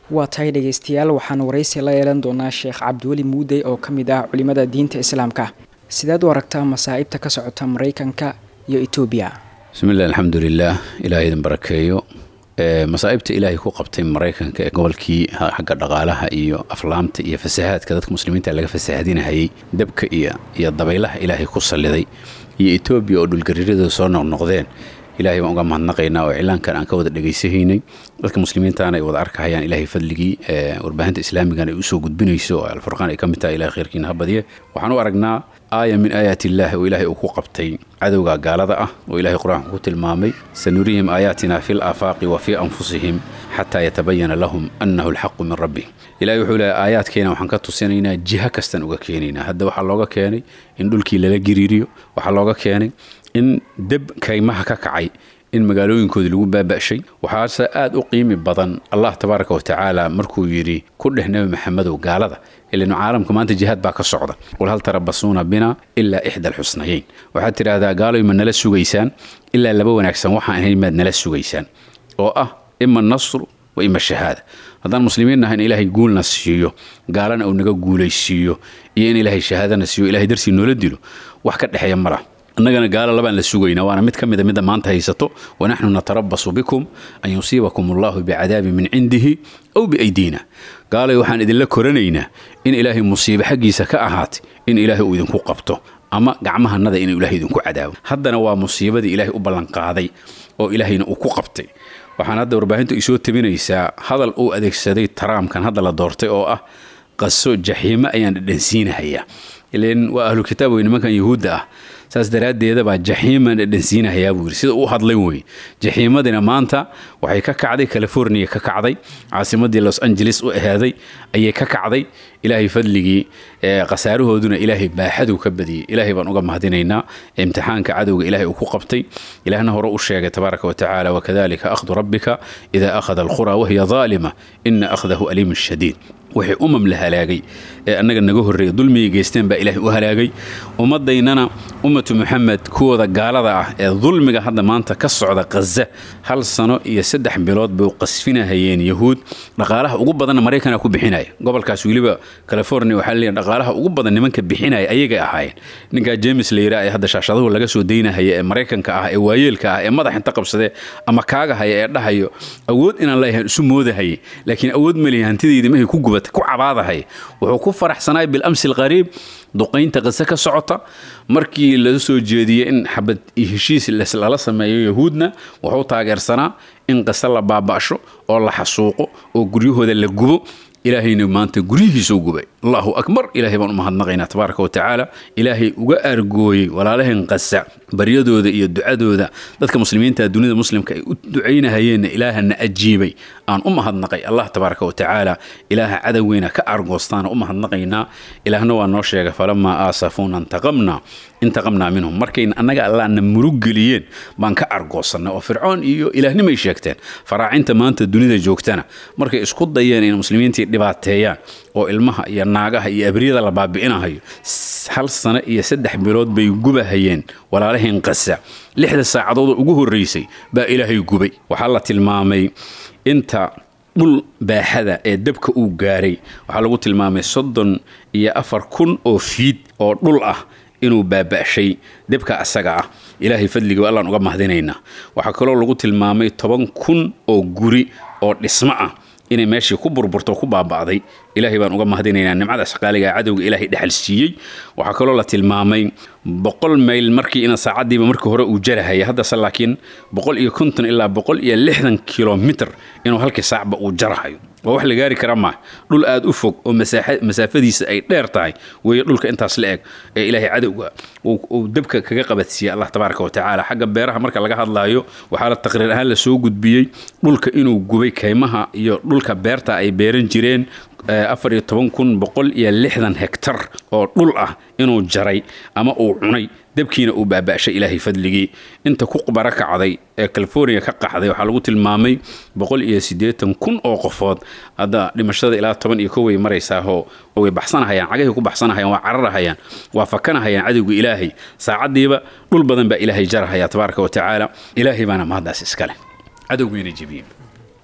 waa tahay dhegaystayaal waxaan waraysi la yeelan doonaa sheekh cabdiweli muudey oo ka mid ah culimada diinta islaamka sideed u aragtaa masaa'ibta ka socota maraykanka iyo etoobiya bismillahi alxamdulilah ilaah idin barakeeyo masaa'ibta ilaahay ku qabtay maraykanka ee gobolkii xagga dhaqaalaha iyo aflaamta iyo fasahaadka dadka muslimiinta laga fasahadinahayay dabka iyo iyo dabaylaha ilaahay ku salliday iyo etoobiya oo dhulgariiradooda soo noqnoqdeen ilahay baan uga mahadnaqaynaa oo iclaankan aan ka wada dhegaysahaynay dadka muslimiintaana ay wada arkahayaan ilahay fadligii warbaahinta islaamigana ay usoo gudbinayso oo alfurqaan ay ka mid tahay ilahay khayrkiina ha badiye waxaan u aragnaa aaya min aayaati illaahi oo ilaahay uu ku qabtay cadowga gaalada ah oo ilahay qur-aanku ku tilmaamay sanurihim aayaatina fi laafaaqi wa fii anfusihim xataa yatabayana lahum annahu alxaqu min rabbi ilahay wuxuu leehay aayaadkeena waxaan ka tusinaynaa jiha kastaan uga keenaynaa hadda waxaa looga keenay in dhulkii lala giriiriyo waxaa looga keenay in deb kaymaha ka kacay in magaalooyinkoodii lagu baaba'shay waxaase aad u qiimi badan allah tabaaraka wa tacaala markuu yidhi ku dheh nebi maxamedow gaalada ilanu caalamka maanta jihaad baa ka socda qul hal tarabasuuna bina ilaa ixda alxusnayeyn waxaad tidhaahdaa gaaloy ma nala sugaysaan ilaa laba wanaagsan waxaan ahayn maad nala sugaysaan oo ah ima nasru wa ima shahaada haddaan muslimiin nahay in ilaahay guulna siiyo gaalana uu naga guulaysiiyo iyo in ilaahay shahaadana siiyo ilahay darsii noola dilo wax ka dhexeeya ma lah annagana gaalo labaan la sugaynaa waana mid ka mida midda maanta haysato wanaxnu natarabasu bikum an yusiibakum allahu bicadaabin min cindihi aw biaydiina gaalay waxaan idinla koranaynaa in ilaahay musiibe xaggiisa ka ahaatay in ilaahay uu idinku qabto ama gacmahanada inuu ilahay idinku cadaabo haddana waa musiibadii ilaahay u ballanqaaday oo ilaahayna uu ku qabtay waxaan hadda warbaahintu isoo tabinaysaa hadal uu adeegsaday taraamkan hadda la doortay oo ah qaso jaxiimo ayaan dhadhansiinahayaa ilan waa ahlu kitaab wey nimankan yahuudda ah saas daraaddeeda baa jaxiiman dhadhansiinahayaa buu yidhi sida uu hadlay wey jaxiimadina maanta waxay ka kacday california ka kacday caasimadii los angeles u ahaaday ayay ka kacday ilaahay fadligii khasaarahooduna ilaahay baaxaduu ka badiyey ilaahay baan uga mahadinaynaa imtixaanka cadowga ilaahay uu ku qabtay ilaahna hore u sheegay tabaaraka wa tacaala wakadalika akhdu rabbika idaa akhada alqura wahiya daalima ina akhdahu aliimun shadiid wixii umam la halaagay ee annaga naga horreeya dulmigay geysteen baa ilaahay u halaagay ummadaynana ummatu muxamed kuwooda gaalada ah ee dulmiga hadda maanta ka socda khaza hal sano iyo saddex bilood bay qasfinahayeen yahuud dhaqaalaha ugu badanna maraykana ku bixinaya gobolkaas weliba california waxaa leeyahay dhaqaalaha ugu badan nimanka bixinaya ayagay ahaayeen ninkaa james la yidhaha ee hadda shaashadahu laga soo daynahaya ee maraykanka ah ee waayeelka ah ee madax inta qabsadee ama kaagahaya ee dhahayo awood inaan leeyahay isu moodahayay laakiin awood malihi hantidaydi mahay ku gubatay ku cabaadahay wuxuu ku faraxsanaay bilamsi alqariib duqaynta qise ka socota markii laga soo jeediyey in xabad heshiis lala sameeyo yahuudna wuxuu taageersanaa in qise la baaba'sho oo la xasuuqo oo guryahooda la gubo ilaahayna maanta guryihiisuu gubay allahu akbar ilahay baan u mahadnaqaynaa tabaaraka wa tacaala ilaahay uga aargooyey walaalaheen qasa baryadooda iyo ducadooda dadka muslimiinta dunida muslimka ay u ducaynahayeenna ilaahana ajiibay aan u mahadnaqay allah tabaaraka wa tacaala ilaaha cadoweyna ka aargoostaana u mahadnaqaynaa ilaahna waa noo sheegay falamaa aasafuuna intaqamna intaqamnaa minhum markayna annaga allaana murug geliyeen baan ka argoosannay oo fircoon iyo ilaahnimay sheegteen faraacinta maanta dunida joogtana markay isku dayeen in muslimiintii dhibaateeyaan oo ilmaha iyo naagaha iyo abriyada la baabi'inahayo hal sano iyo saddex bilood bay gubahayeen walaalaheen qasa lixda saacadood ugu horraysay baa ilaahay gubay waxaa la tilmaamay inta dhul baaxada ee dabka uu gaaray waxaa lagu tilmaamay soddon iyo afar kun oo fiid oo dhul ah inuu baaba'shay debka asaga ah ilaahay fadliga allaan uga mahadinaynaa waxaa kaloo lagu tilmaamay toban kun oo guri oo dhismo ah inay meeshii ku burburto ku baaba'day ilaahay baan uga mahadinaynaa nimcada shaqaaliga cadowga ilaahay dhexal siiyey waxaa kaloo la tilmaamay boqol mayl markii ina saacadiiba markii hore uu jarahaya haddase laakiin boqol iyo konton ilaa boqol iyo lixdan kilomitr inuu halkii saacba uu jarahayo waa wax la gaari kara maa dhul aada u fog oo masaafadiisa ay dheer tahay weeye dhulka intaas la eg ee ilaahay cadowga uu dabka kaga qabadsiiyey allah tabaaraka wa tacaala xagga beeraha marka laga hadlaayo waxaa la taqriir ahaan la soo gudbiyey dhulka inuu gubay kaymaha iyo dhulka beerta ay beeran jireen afar iyo toban kun boqol iyo lixdan hektar oo dhul ah inuu jaray ama uu cunay dabkiina uu baaba'shay ilaahay fadligii inta ku bara kacday ee california ka qaxday waxaa lagu tilmaamay boqol iyo siddeetan kun oo qofood hadda dhimashada ilaa toban iyo kow way maraysaahoo way baxsanahayaan cagahay ku baxsanahayaan waa cararahayaan waa fakanahayaan cadowga ilaahay saacaddiiba dhul badan baa ilaahay jarahaya tabaaraka wa tacaala ilaahay baana mahaddaas iskale cadowgiina jebiyey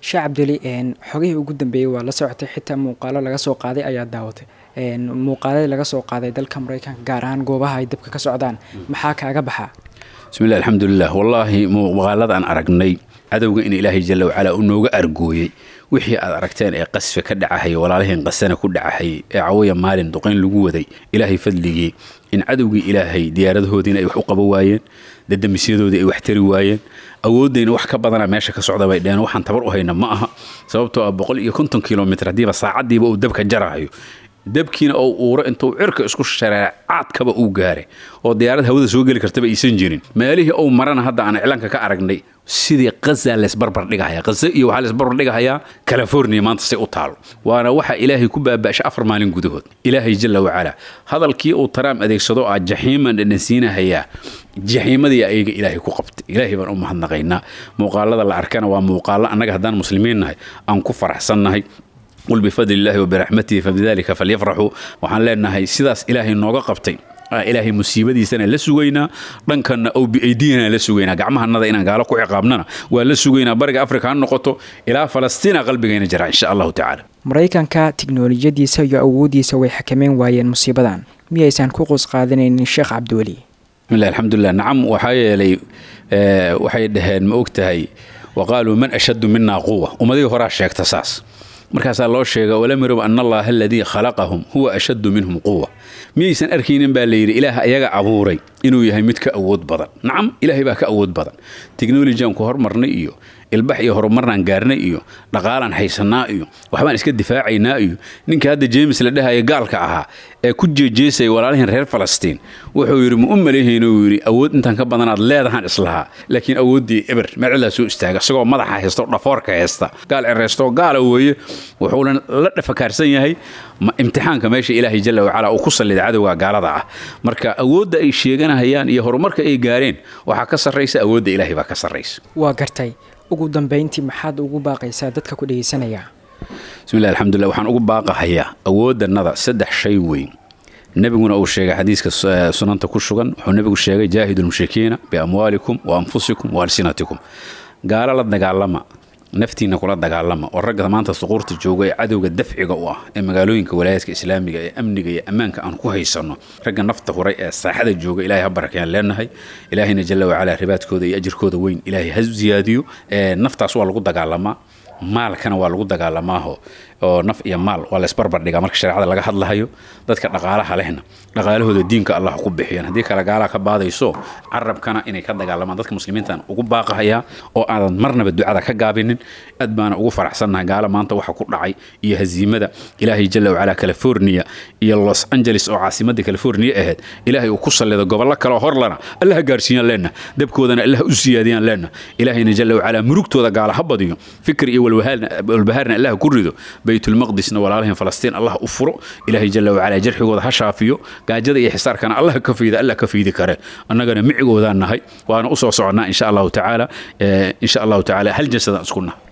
sheekh cabduli xogihii ugu dambeeyey waa la socotay xitaa muuqaalo laga soo qaaday ayaa daawatay muuqaaladii laga soo qaaday dalka maraykanka gaar ahaan goobaha ay dabka ka socdaan maxaa kaaga baxa bismillahi alxamdulilah wallaahi muuqaalada aan aragnay cadowga in ilaahay jalla wacalaa uu nooga argooyey wixii aad aragteen ee qasfe ka dhacahaya walaalaheen qasana ku dhacahayay ee cawaya maalin duqayn lagu waday ilaahay fadligii in cadowgii ilaahay diyaaradahoodiina ay wax u qaban waayeen dadamisyadoodii ay wax tari waayeen awooddayna wax ka badana meesha ka socda bay dheheen waxaan tabar u hayna ma aha sababtoo ah boqol iyo konton kilomitr haddiiba saacaddiiba uu dabka jarahayo dabkiina oo uuro intuu cirka isku shareecaadkaba uu gaaray oo diyaarad hawada soo geli kartaba aysan jirin meelihii uu marana hadda aan iclaanka ka aragnay sidii qaza leesbarbar dhigahaya qaza iyo waxaa leesbarbar dhigahayaa california maanta say u taalo waana waxa ilaahay ku baaba'shay afar maalin gudahood ilaahay jalla wacalaa hadalkii uu taraam adeegsado ah jaxiiman dhanansiinahayaa jaxiimadii ayaga ilaahay ku qabtay ilaahay baan u mahadnaqaynaa muuqaalada la arkana waa muuqaalo annaga haddaan muslimiin nahay aan ku faraxsannahay qul bifadli illaahi wabiraxmatihi fabidalika falyafraxuu waxaan leenahay sidaas ilaahay nooga qabtay ilaahay musiibadiisana la sugaynaa dhankanna ow biaydiyana la sugaynaa gacmahanada inaan gaalo ku ciqaabnana waa la sugaynaa bariga afrika ha noqoto ilaa falastiina qalbigayna jira insha allahu tacaala maraykanka tiknolojiyadiisa iyo awooddiisa way xakameyn waayeen musiibadan miyaysan ku qus qaadanaynin sheekh cabdiweli bismillahi alxamdulilah nacam waxaa yeelay waxay dhaheen ma og tahay wa qaaluu man ashaddu minaa quwa ummadihii horaa sheegta saas markaasaa loo sheega walam yarow ana allaha aladii khalaqahum huwa ashaddu minhum quwa miyaysan arkaynin baa layidhi ilaah ayaga abuuray inuu yahay mid ka awood badan nacam ilaahay baa ka awood badan technolojian ku hormarnay iyo ilbax iyo horumarnaan gaarnay iyo dhaqaalaan haysanaa iyo waxbaan iska difaacaynaa iyo ninka hadda jeemis la dhahaya gaalka ahaa ee ku jeejeesaya walaalihiin reer falastiin wuxuu yidhi ma u maleehayna uu yidhi awood intaan ka badanaad leedahaan islahaa laakiin awooddii eber meecilaa soo istaaga isagoo madaxa haysta oo dhafoorka haysta gaal cereysto gaala weeye wuxuuna la dhafakaarsan yahay imtixaanka meesha ilaahay jalla wacala uu ku sallida cadowga gaalada ah marka awoodda ay sheeganahayaan iyo horumarka ay gaareen waxaa ka sarraysa awoodda ilaahay baa ka sarraysa waa gartay ugu dambayntii maxaad ugu baaqaysaa dadka ku dhegaysanaya bismillahi alxamdulilah waxaan ugu baaqahayaa awoodannada saddex shay weyn nebiguna uu sheegay xadiiska sunanta ku sugan wuxuu nebigu sheegay jaahidu lmushrikiina biamwaalikum wa anfusikum wa alsinatikum gaalo la dagaalama naftiina kula dagaalama oo ragga maanta suquurta jooga ee cadowga dafciga u ah ee magaalooyinka walaayaadka islaamiga ee amniga iyo ammaanka aan ku haysanno ragga nafta huray ee saaxada jooga ilahay ha barakayaan leenahay ilaahayna jalla wacalaa ribaadkooda iyo ajirkooda weyn ilaahay ha ziyaadiyo naftaas waa lagu dagaalamaa maalkana waa lagu dagaalamaaho oo naf iyo maal waa laysbarbar dhigaa marka shareecada laga hadlahayo dadka dhaqaalaha lehna dhaqaalahooda diinka allah ku bixiyaan haddii kale gaalaha ka baadayso carabkana inay ka dagaalamaan dadka muslimiintaan ugu baaqahayaa oo aadan marnaba ducada ka gaabinin aad baana ugu faraxsannahay gaala maanta waxa ku dhacay iyo haziimada ilaahay jalla wacalaa california iyo los angeles oo caasimadda california ahayd ilaahay uu ku sallido gobollo kaleoo horlana allaha gaarsiiyaan leenna dabkoodana allaha u siyaadiyaan leenna ilaahayna jalla wacalaa murugtooda gaala ha badiyo fikir iyo walbahaarna allaha ku rido baytulmaqdisna walaalahin falastiin allah u furo ilaahay jalla wacalaa jarxigooda ha shaafiyo gaajada iyo xisaarkana allah ka fiida allah ka fiidi kare annagana micigoodaan nahay waana u soo soconnaa insha allahu tacaala insha allahu tacaala hal jasadaan isku nahay